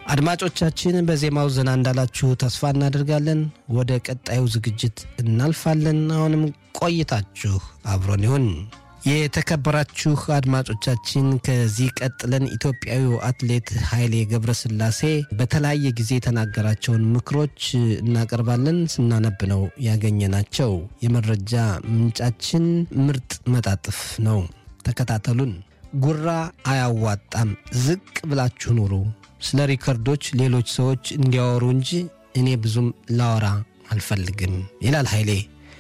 አድማጮቻችን በዜማው ዘና እንዳላችሁ ተስፋ እናደርጋለን። ወደ ቀጣዩ ዝግጅት እናልፋለን። አሁንም ቆይታችሁ አብሮን ይሁን። የተከበራችሁ አድማጮቻችን ከዚህ ቀጥለን ኢትዮጵያዊው አትሌት ኃይሌ ገብረስላሴ በተለያየ ጊዜ የተናገራቸውን ምክሮች እናቀርባለን። ስናነብ ነው ያገኘናቸው። የመረጃ ምንጫችን ምርጥ መጣጥፍ ነው። ተከታተሉን። ጉራ አያዋጣም፣ ዝቅ ብላችሁ ኑሩ። ስለ ሪከርዶች ሌሎች ሰዎች እንዲያወሩ እንጂ እኔ ብዙም ላወራ አልፈልግም ይላል ኃይሌ።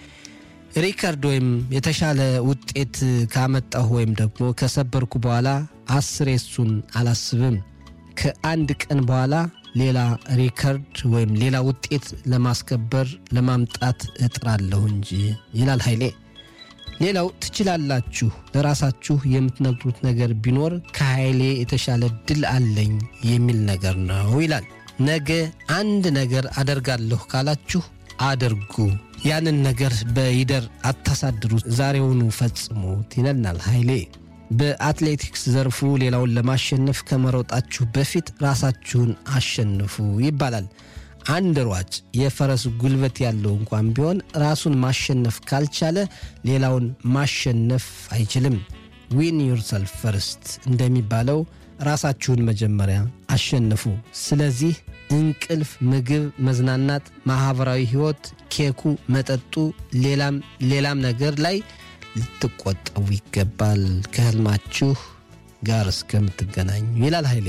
ሪከርድ ወይም የተሻለ ውጤት ካመጣሁ ወይም ደግሞ ከሰበርኩ በኋላ አስሬ እሱን አላስብም። ከአንድ ቀን በኋላ ሌላ ሪከርድ ወይም ሌላ ውጤት ለማስከበር ለማምጣት እጥራለሁ እንጂ ይላል ኃይሌ። ሌላው ትችላላችሁ ለራሳችሁ የምትነግሩት ነገር ቢኖር ከኃይሌ የተሻለ ድል አለኝ የሚል ነገር ነው ይላል። ነገ አንድ ነገር አደርጋለሁ ካላችሁ አድርጉ። ያንን ነገር በይደር አታሳድሩ፣ ዛሬውኑ ፈጽሙት ይለናል ኃይሌ። በአትሌቲክስ ዘርፉ ሌላውን ለማሸነፍ ከመሮጣችሁ በፊት ራሳችሁን አሸንፉ ይባላል። አንድ ሯጭ የፈረስ ጉልበት ያለው እንኳን ቢሆን ራሱን ማሸነፍ ካልቻለ ሌላውን ማሸነፍ አይችልም። ዊን ዩርሰልፍ ፈርስት እንደሚባለው ራሳችሁን መጀመሪያ አሸንፉ። ስለዚህ እንቅልፍ፣ ምግብ፣ መዝናናት፣ ማኅበራዊ ሕይወት፣ ኬኩ፣ መጠጡ፣ ሌላም ሌላም ነገር ላይ ልትቆጠቡ ይገባል ከህልማችሁ ጋር እስከምትገናኙ ይላል ኃይሌ።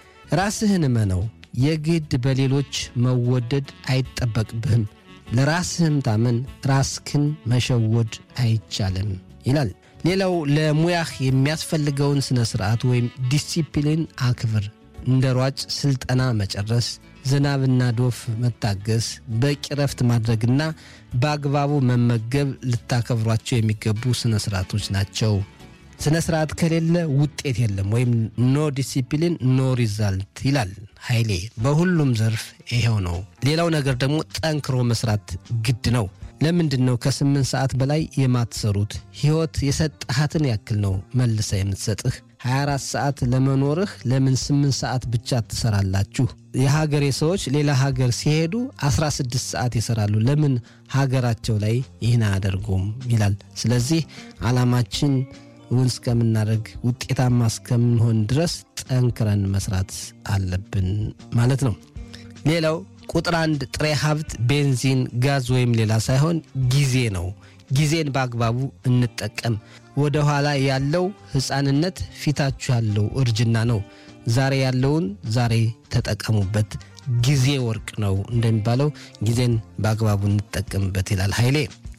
ራስህን እመነው። የግድ በሌሎች መወደድ አይጠበቅብህም። ለራስህም ታመን፣ ራስክን መሸወድ አይቻልም ይላል። ሌላው ለሙያህ የሚያስፈልገውን ሥነ ሥርዓት ወይም ዲሲፕሊን አክብር። እንደ ሯጭ ሥልጠና መጨረስ፣ ዝናብና ዶፍ መታገስ፣ በቂ ረፍት ማድረግና በአግባቡ መመገብ ልታከብሯቸው የሚገቡ ሥነ ሥርዓቶች ናቸው። ስነ ስርዓት ከሌለ ውጤት የለም፣ ወይም ኖ ዲሲፕሊን ኖ ሪዛልት ይላል ኃይሌ። በሁሉም ዘርፍ ይሄው ነው። ሌላው ነገር ደግሞ ጠንክሮ መስራት ግድ ነው። ለምንድን ነው ከስምንት ሰዓት በላይ የማትሰሩት? ሕይወት የሰጠሃትን ያክል ነው መልሳ የምትሰጥህ። 24 ሰዓት ለመኖርህ ለምን 8 ሰዓት ብቻ ትሰራላችሁ? የሀገሬ ሰዎች ሌላ ሀገር ሲሄዱ 16 ሰዓት ይሰራሉ። ለምን ሀገራቸው ላይ ይህን አያደርጉም? ይላል። ስለዚህ ዓላማችን እውን እስከምናደርግ ውጤታማ እስከምንሆን ድረስ ጠንክረን መስራት አለብን ማለት ነው። ሌላው ቁጥር አንድ ጥሬ ሀብት ቤንዚን፣ ጋዝ ወይም ሌላ ሳይሆን ጊዜ ነው። ጊዜን በአግባቡ እንጠቀም። ወደ ኋላ ያለው ሕፃንነት፣ ፊታችሁ ያለው እርጅና ነው። ዛሬ ያለውን ዛሬ ተጠቀሙበት። ጊዜ ወርቅ ነው እንደሚባለው ጊዜን በአግባቡ እንጠቀምበት ይላል ኃይሌ።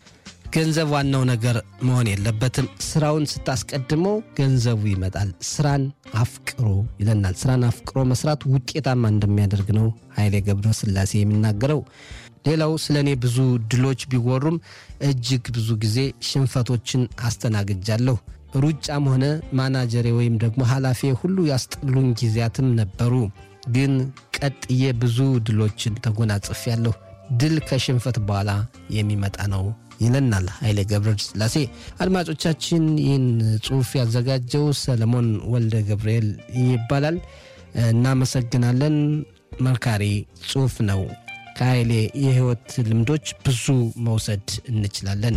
ገንዘብ ዋናው ነገር መሆን የለበትም። ስራውን ስታስቀድመው ገንዘቡ ይመጣል። ስራን አፍቅሮ ይለናል። ስራን አፍቅሮ መስራት ውጤታማ እንደሚያደርግ ነው ኃይሌ ገብረ ሥላሴ የሚናገረው። ሌላው ስለ እኔ ብዙ ድሎች ቢወሩም እጅግ ብዙ ጊዜ ሽንፈቶችን አስተናግጃለሁ። ሩጫም ሆነ ማናጀሬ ወይም ደግሞ ኃላፊ ሁሉ ያስጠሉኝ ጊዜያትም ነበሩ። ግን ቀጥዬ ብዙ ድሎችን ተጎናጽፌያለሁ። ድል ከሽንፈት በኋላ የሚመጣ ነው ይለናል ኃይሌ ገብረ ሥላሴ። አድማጮቻችን ይህን ጽሑፍ ያዘጋጀው ሰለሞን ወልደ ገብርኤል ይባላል። እናመሰግናለን። መርካሪ ጽሑፍ ነው። ከኃይሌ የሕይወት ልምዶች ብዙ መውሰድ እንችላለን።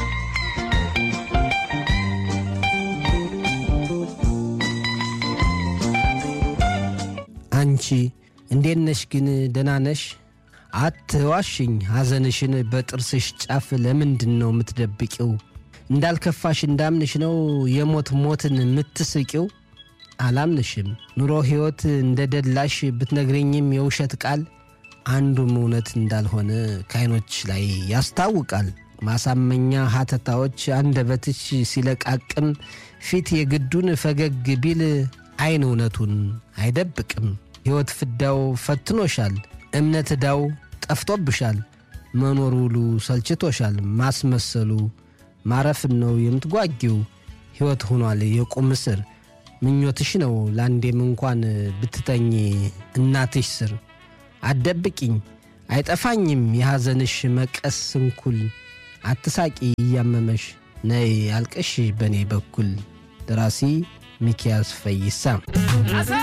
አንቺ እንዴት ነሽ ግን ደህና ነሽ? አትዋሽኝ። ሐዘንሽን በጥርስሽ ጫፍ ለምንድን ነው የምትደብቂው? እንዳልከፋሽ እንዳምንሽ ነው የሞት ሞትን የምትስቂው? አላምንሽም። ኑሮ ሕይወት እንደ ደላሽ ብትነግረኝም የውሸት ቃል አንዱም እውነት እንዳልሆነ ከዓይኖች ላይ ያስታውቃል። ማሳመኛ ሐተታዎች አንደበትሽ ሲለቃቅም ፊት የግዱን ፈገግ ቢል ዓይን እውነቱን አይደብቅም። ሕይወት ፍዳው ፈትኖሻል። እምነት ዕዳው ጠፍቶብሻል። መኖር ውሉ ሰልችቶሻል። ማስመሰሉ ማረፍን ነው የምትጓጊው። ሕይወት ሆኗል የቁም እስር። ምኞትሽ ነው ለአንዴም እንኳን ብትተኝ እናትሽ ስር። አትደብቂኝ አይጠፋኝም የሐዘንሽ መቀስ ስንኩል። አትሳቂ እያመመሽ ነይ አልቀሽ በእኔ በኩል። ደራሲ ሚኪያስ ፈይሳ